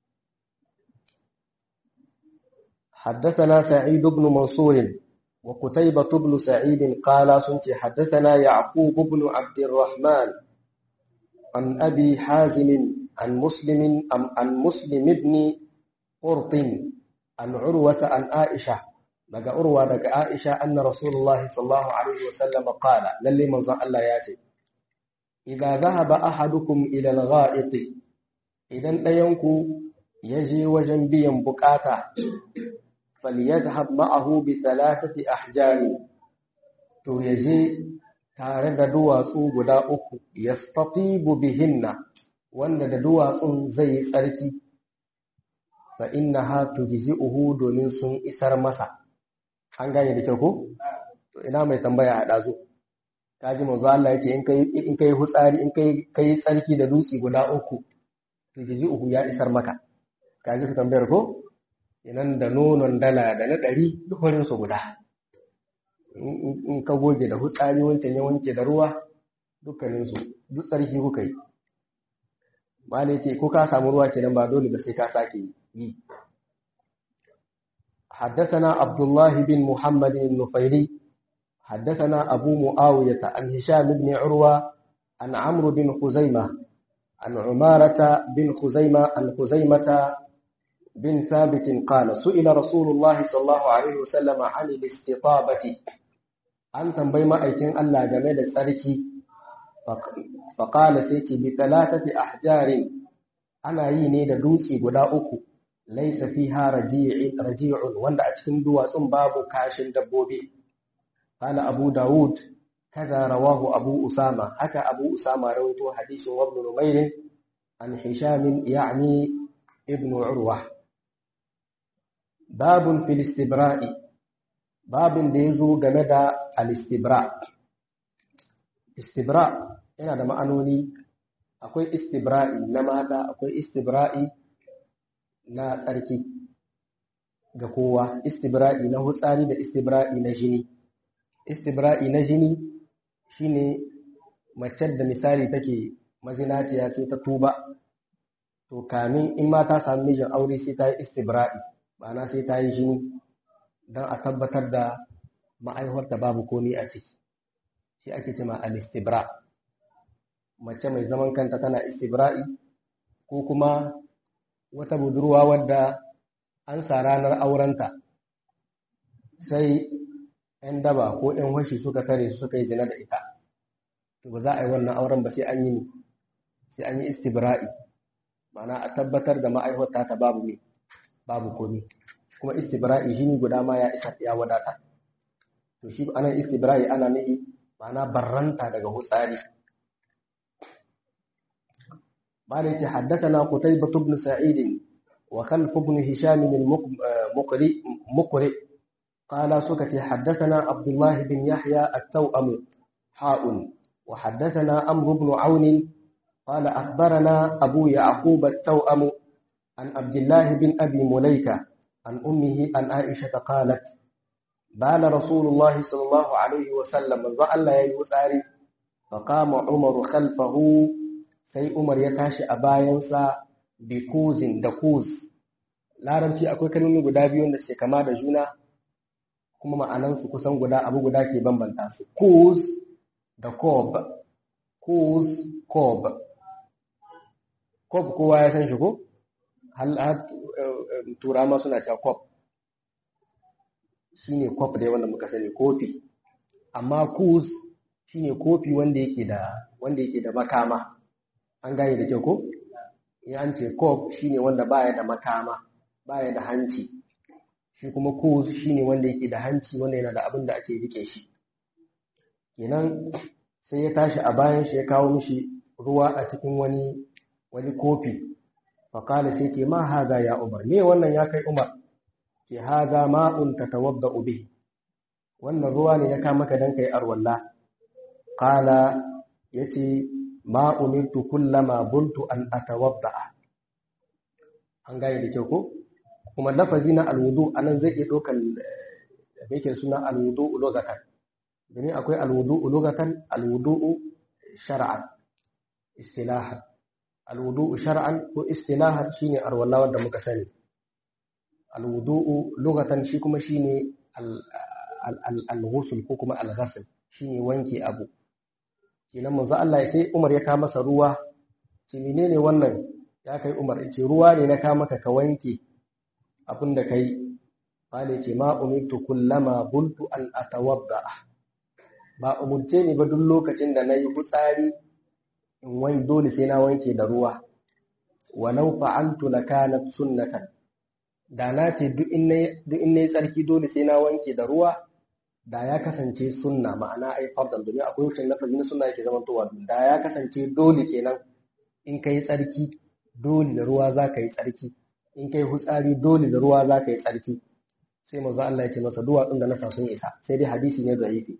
حدثنا سعيد بن منصور وقتيبة بن سعيد قال سنت حدثنا يعقوب بن عبد الرحمن عن أبي حازم عن مسلم عن مسلم بن قرط عن عروة عن عائشة daga urwa daga Aisha anna Rasulullah sallallahu alaihi wasallam qala lalle manzo Allah ya ce idza dhahaba ahadukum ila al-gha'it idan dayanku yaje wajen biyan bukata falyadhhab ma'ahu bi thalathati ahjari to yaje tare da duwatsu guda uku yastatibu bihinna wanda da duwatsun zai yi tsarki fa innaha tujzi'uhu domin sun isar masa an gane da kyau ko to ina mai tambaya a dazo kaji manzo Allah yace in kai in kai hutsari in kai kai tsarki da dutsi guda uku tujzi'uhu ya isar maka kaji ka tambayar ko inan da nonon dala da na ɗari duk su guda in ka goge da hutsari wancan ya wanke da ruwa dukkaninsu duk tsarki kuka yi ba ne ce ko ka samu ruwa kenan ba dole ba sai ka sake yi حدثنا عبد الله بن محمد النفيلي حدثنا أبو معاوية عن هشام بن عروة عن عمرو بن خزيمة عن عمارة بن خزيمة عن خزيمة بن ثابت قال سئل رسول الله صلى الله عليه وسلم عن الاستطابة an tambayi ma'aikin Allah game da tsarki faƙala sai ce bi talatati ahjarin ana yi ne da dutse guda uku laisa fiha raji'un wanda a cikin duwatsun babu kashin dabbobi qala abu daud kaza rawahu abu usama haka abu usama rawaito hadisin ibn numayr an hisham ya'ni ibn urwa babun fil istibra'i babin da ya zo game da al-istibra istibra yana da ma'anoni akwai istibra'i na mata akwai istibra'i na tsarki ga kowa istibra'i na hutsari da istibra'i na jini istibra'i na jini shine mace da misali take mazinaciya sai ta tuba to kamin in ma ta sami mijin aure sai ta yi istibra'i ma'ana sai ta yi jini don a tabbatar da ma'aihuwarta babu komi a ciki shi ake cema al-istibra mace mai zaman kanta tana istibra'i ko kuma wata budurwa wadda an sa ranar aurenta sai 'yan daba ko 'yan washi suka tare su suka yi zina da ita to ba za a yi wannan auren ba sai an yi sai an yi istibra'i ma'ana a tabbatar da ma'aihuwarta ta babu ne babu komi kuma istibra'i jini guda ma ya isa ya wadata to shi anan istibra'i ana nihi ma'ana barranta daga hutsari bada yake haddathana qutaybah ibn sa'id wa khalf ibn hisham al-muqri muqri qala sukati haddathana abdullah bin yahya at-tawam ha'un wa haddathana amr ibn aun qala akhbarana abu ya'qub at-tawam an abdullah bin abi mulayka an ummihi an aisha qalat بال رسول الله صلى الله عليه وسلم من الله يي وtsari فقام عمر خلفه sai Umar ya tashi a bayansa bi kuzin da kuz larabci akwai kalmomi guda biyu da ke kama da juna kuma ma'anansu kusan guda abu guda ke bambanta su kuz da kob kuz kob kob kowa ya san shi ko har turama suna cewa kob shine kwaf dai wanda muka sani kofi amma kus shine kofi wanda yake da wanda yake da makama an gane da kyau ko in an ce kof shine wanda baya da makama baya da hanci shi kuma kus shine wanda yake da hanci wanda yana da abin da ake rike shi kenan sai ya tashi a bayan shi ya kawo mishi ruwa a cikin wani wani kofi faƙala sai ce ma haza ya umar me wannan ya kai umar ke haza ma'un ta tawadda ube wannan ruwa ne ya kama ka don ka yi arwalla ƙala ya ce ma'umintu kullama buntu an atawadda an gane da kyau ko kuma lafazi na alwudu a nan zai iya ɗaukar da yake suna alwudu ulogatan domin akwai alwudu ulogatan alwudu shar'an istilahan alwudu shar'an ko istilahan shine arwalla wanda muka sani alwudu'u lugatan shi kuma shine al-ghusl ko kuma al-ghasl shine wanke abu kenan manzo Allah sai Umar ya kawo masa ruwa ce menene wannan ya kai Umar ce ruwa ne na kawo maka ka wanke abin da kai bale ce ma umirtu kullama bultu an atawadda ba umurce ni ba duk lokacin da nayi hutsari in wani dole sai na wanke da ruwa walau fa'altu lakanat sunnatan da na ce duk in na yi tsarki dole sai na wanke da ruwa da ya kasance sunna ma'ana ai fardan domin akwai wucin lafazi na sunna yake zama towa da ya kasance dole kenan in ka yi tsarki dole da ruwa za ka yi tsarki in ka yi hutsari dole da ruwa za ka yi tsarki sai manzo Allah ya ce masa duwatsun da na sa sun isa sai dai hadisi ne zaifi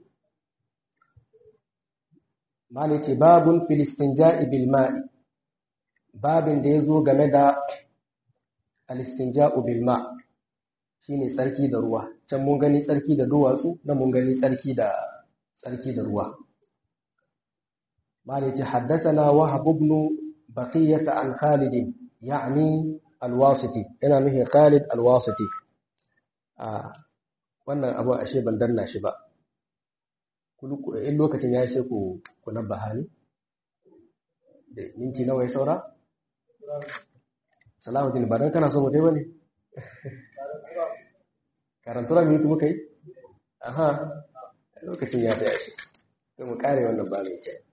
malai ce babun filistinja'i bil ma'i babin da ya zo game da al-istinja'u bil ma shine tsarki da ruwa can mun gani tsarki da duwatsu na mun gani tsarki da tsarki da ruwa malai ce haddathana wahab ibn baqiyah an khalid ya'ni al-wasiti yana nufin khalid al-wasiti a wannan abu ashe ban danna shi ba in lokacin ya sai ku ku nabbaha ni da minti nawa ya saura Salahuddin ba dan kana so mutai bane karantura minutu muka yi aha lokacin ya tsaya shi sai mu kare wannan ba mai kyau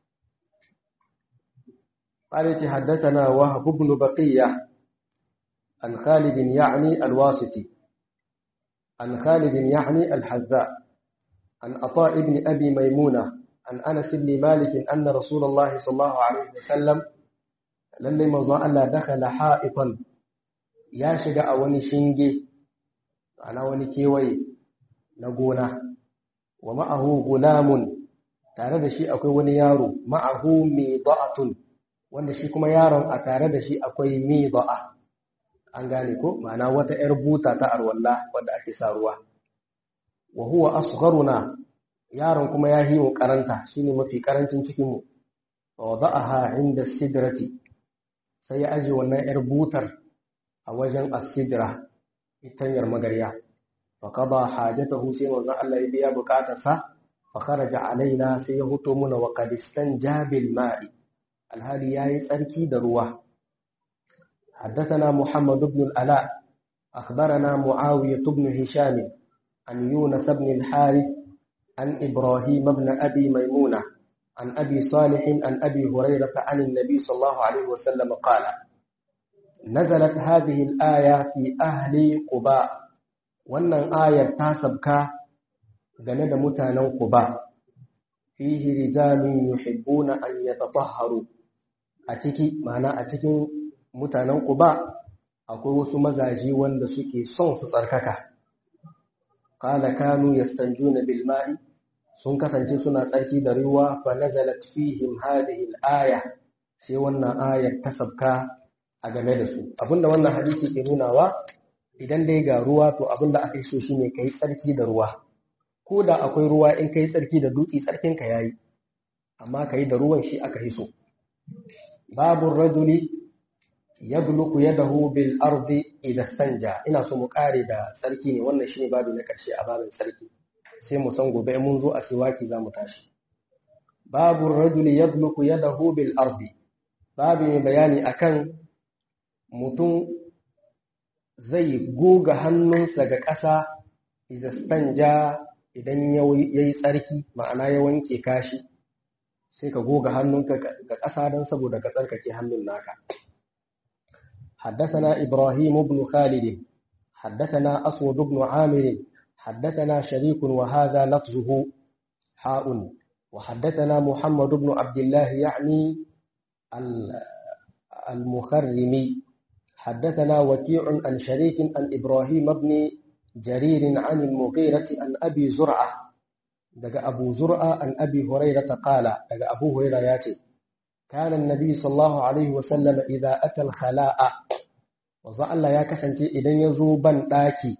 قال حدثنا وهب بن بقية عن خالد يعني الواسطي عن خالد يعني الحذاء عن عطاء بن أبي ميمونة عن أنس بن مالك أن رسول الله صلى الله عليه وسلم lallai manzon Allah dakhala ha'itan ya shiga a wani shinge ana wani kewaye na gona wa ma'ahu gulamun tare da shi akwai wani yaro ma'ahu mida'atun wanda shi kuma yaron a tare da shi akwai mida'a an gane ko ma'ana wata yar buta ta arwalla wanda ake sa ruwa wa huwa asgharuna yaron kuma ya himu karanta shine mafi karancin cikin mu fa wada'aha inda sidrati sai ya aje wannan yar butar a wajen as-sidra itanyar magarya fa qada hajatahu sai manzon Allah ya biya bukatarsa fa kharaja alaina sai ya huto muna wa qad istanjabil ma'i alhali yayi tsarki da ruwa حدثنا محمد بن الألاء أخبرنا معاوية بن هشام عن يونس بن الحارث عن إبراهيم بن أبي ميمونة عن أبي صالح عن أبي هريرة عن النبي صلى الله عليه وسلم قال نزلت هذه الآية في أهل قباء وأن آية تاسبك جند متانا قباء فيه رجال يحبون أن يتطهروا أتكي معنى أتكي mutanen Quba akwai wasu mazaji wanda suke son su tsarkaka qala kanu yastanjuna bil ma'i sun kasance suna tsarki da ruwa fa nazalat fihim hadhihi al-aya sai wannan ayar ta sabka a game da su abinda wannan hadisi ke nunawa idan dai ga ruwa to abinda aka yi so shine kai tsarki da ruwa ko da akwai ruwa in kai tsarki da dutse tsarkin ka yayi amma kai da ruwan shi aka yi so babu rajuli yabluku yadahu bil ardi idan stanja ina so mu kare da sarki ne wannan shine babu na karshe a babin sarki sai mu san gobe mun zo a siwaki zamu tashi babu rajuli yabluku yadahu bil ardi babu mai bayani akan mutum zai goga hannunsa ga ƙasa idan stanja idan yayi tsarki ma'ana ya wanke kashi sai ka goga hannunka ga ƙasa don saboda ka tsarkake hannun naka حدثنا إبراهيم بن خالد حدثنا أسود بن عامر حدثنا شريك وهذا لفظه حاء وحدثنا محمد بن عبد الله يعني المخرمي حدثنا وكيع عن شريك عن إبراهيم بن جرير عن المغيرة عن أبي زرعة دقى أبو زرعة عن أبي هريرة قال دقى أبو هريرة ياتي كان النبي صلى الله عليه وسلم إذا أتى الخلاء wanzu Allah ya kasance idan ya zo ban ɗaki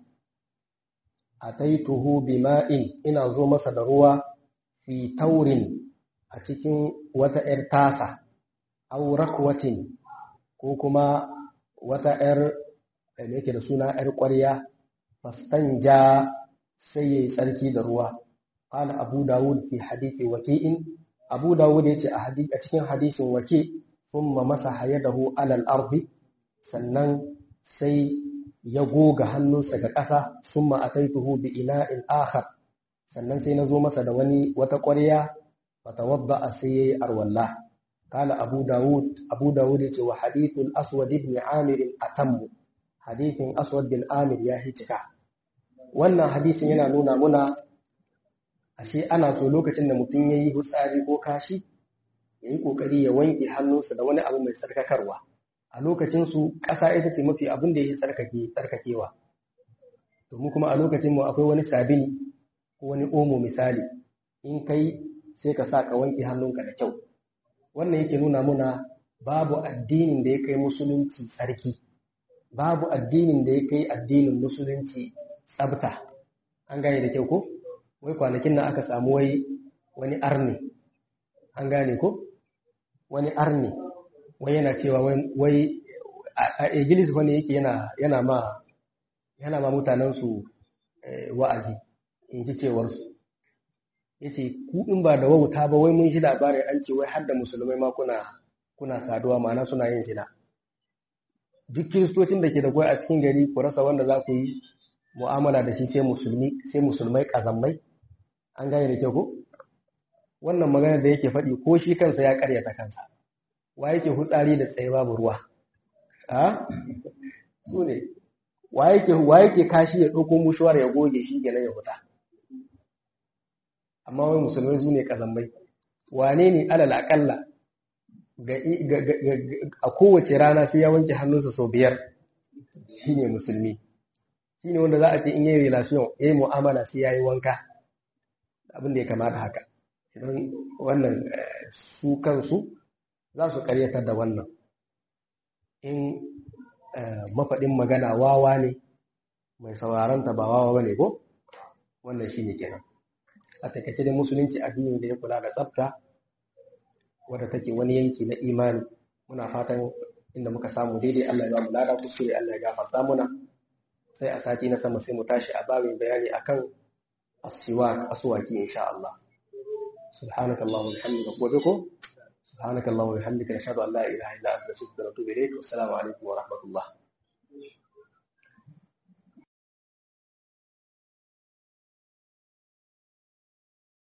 a taituhu bima'in ina zo masa da ruwa fi taurin a cikin wata ‘yar tasa, au rakwatin ko kuma wata ‘yar da yake da suna ‘yar ƙwarya, fastan ja sai ya yi tsarki da ruwa. Ƙala Abu Dawud fi hadithi waki'in, Abu Dawud ya ce a cikin hadisin wake sun ma masa hayadahu alal ardi sannan sai ya goga hannunsa ga ƙasa sun ma'ataituhu bi ina'in akhar sannan sai na zo masa da wani wata ƙwarya wata wadda a sai ya yi arwallah kala abu dawud abu dawud ya ce wa hadithul aswad ibn amir atammu hadithin aswad bin amir ya hitika wannan hadisin yana nuna muna ashe ana so lokacin da mutum ya yi hutsari ko kashi ya yi ƙoƙari ya wanke hannunsa da wani abu mai tsarkakarwa a lokacinsu ƙasa ita ce mafi abin da ya tsarkake tsarkakewa domin kuma a lokacinmu akwai wani sabini ko wani omo misali in kai sai ka sa ka wanke hannunka da kyau wannan yake nuna muna babu addinin da ya kai musulunci tsarki babu addinin da ya kai addinin musulunci tsabta an gane da kyau ko wai kwanakin nan aka samu wai wani arni an gane ko wani arni wai yana cewa wai a igilis wani yake yana ma yana ma mutanensu wa'azi in ji cewarsu ya ce ku in ba da wauta ba wai mun shi labarin an ce wai har da musulmai ma kuna kuna saduwa ma'ana suna yin zina duk kiristocin da ke da kwai a cikin gari ku rasa wanda za ku yi mu'amala da shi sai musulmi sai musulmai kazammai an gane da kyau ko wannan magana da yake faɗi ko shi kansa ya karyata kansa wa yake hutsari da tsaye babu ruwa a su ne wa yake kashi ya ɗauko mushuwar ya goge shi kenan ya huta amma wai musulmai su ne kazambai wane ne alal akalla a kowace rana sai ya wanke hannunsa sau biyar shi ne musulmi shi ne wanda za a ce in yi relation ya yi mu'amala sai ya yi wanka abin da ya kamata haka idan wannan su kansu za su karyatar da wannan in mafaɗin magana wawa ne mai sauraronta ba wawa ba ne ko wannan shi ne kenan a takaice da musulunci addini da ya kula da tsafta wadda take wani yanki na imani muna fatan inda muka samu daidai Allah ya ba mu lada kuskure Allah ya gafarta muna sai a sati na sama sai mu tashi a babin bayani akan asiwa aswaki insha Allah سبحانك اللهم وبحمدك وبكم سبحانك اللهم وبحمدك نشهد ان لا اله الا انت نستغفرك ونتوب اليك والسلام عليكم ورحمه الله